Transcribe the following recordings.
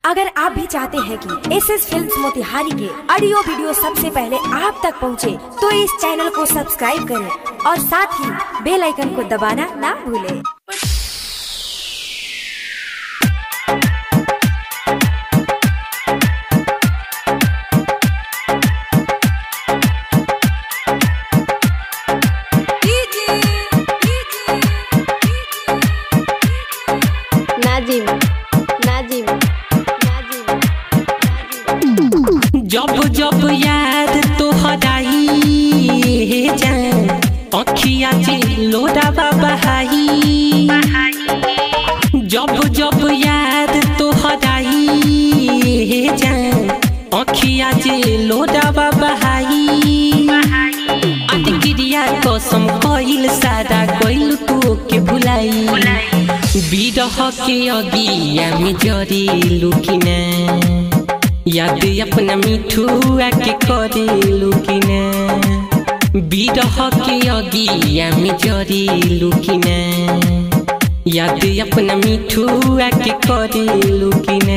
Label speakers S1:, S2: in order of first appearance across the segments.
S1: अगर आप भी चाहते हैं कि एस एस फिल्म मोतिहारी के ऑडियो वीडियो सबसे पहले आप तक पहुंचे, तो इस चैनल को सब्सक्राइब करें और साथ ही बेल आइकन को दबाना ना भूलें।
S2: नाजिम नाजिम नाजिम
S3: जब जब याद तोहराई जान अखिया से लोडावा बहाई जब जब याद तोहराई जान अखिया से लोडावा बहाई अटकिरिया कसम कइल सारा कइल तू के भुलाई बिरह के अगिया में जरी लुकिना याद अपना मिठुआ के करे लुकिना बिरह के अगिया में जरी लुकिना याद अपना मिठुआ के करे लुकिना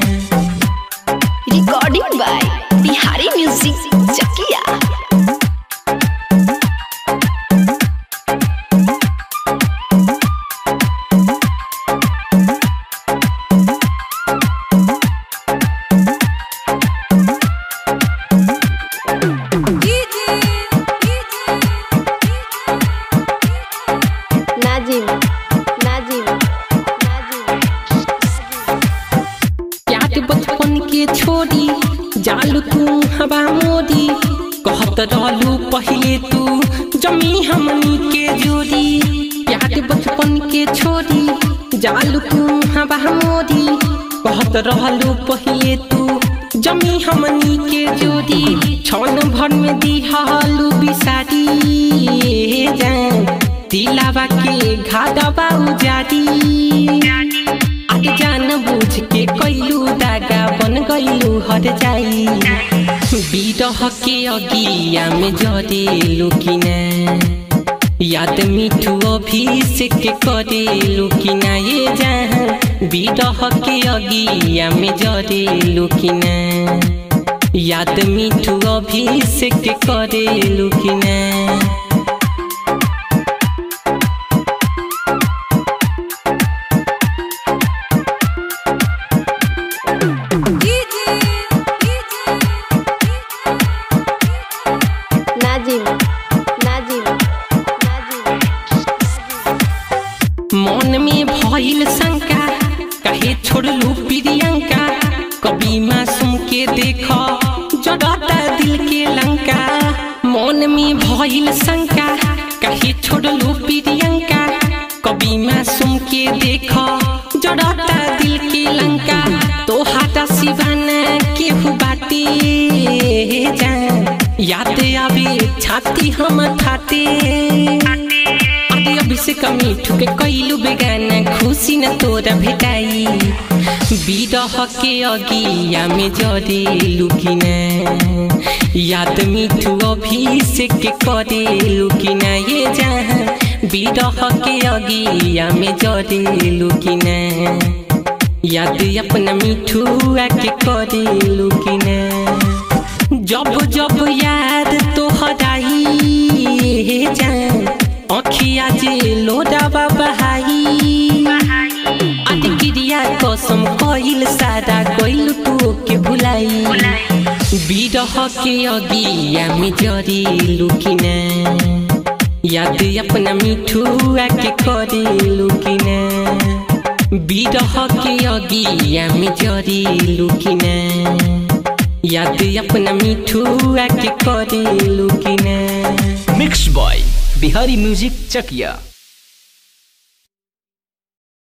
S2: recording by Bihari music Chakiya Nazim Nazim Nazim
S3: याद बचपन के छोड़ी जालू तू हवा मोदी कहत रहलू पहले तू जमी हमनी के जोड़ी याद बचपन के छोड़ी जालू तू हवा मोदी कहत रहलू पहले तू जमी हमनी के जोड़ी छन भर में दिहलू बिसारी जान दिलावा के घाटवा उजारी आगे जान बुझ के कैलू दागा बन गईलू हर जाई बिरह के अगिया में जरे लुकिना याद मिठू अभिषेक करे लुकिना ये जहाँ बिरह के अगिया में जरे लुकिना याद मिठू अभिषेक करे लुकिना
S2: नाजिम नाजिम नाजिम
S3: मन में भइल शंका कहे छोड़लू प्रियंका कभी मासूम के देख जड़ता दिल के लंका मन में भइल शंका कहे छोड़लू प्रियंका कभी मासूम के देख जड़ता दिल के लंका तो हाटा सिवाना केहू बाटे जान याद आवे छाती हम थाते अरे अभी से कमी ठुके कैलू बेगाना खुशी न तोरा भेटाई बिरह के अगिया में जरे लुकिना याद मिठू अभिषेक करे लुकिना ये जहाँ बिरह के अगिया में जरे लुकिना याद अपना मिठुआ के करे लुकिना जब जब याद तोहराई जान अखिया जे लोडावा बहाई अटकिरिया कसम कइल सारा कइल तू के भुलाई बिरह के अगिया में जरी लुकिना याद अपना मिठुआ के करे लुकिना बिरह के अगिया में जरी लुकिना याद अपना मिठुआ के करे लुकिना
S4: mix by Bihari music Chakiya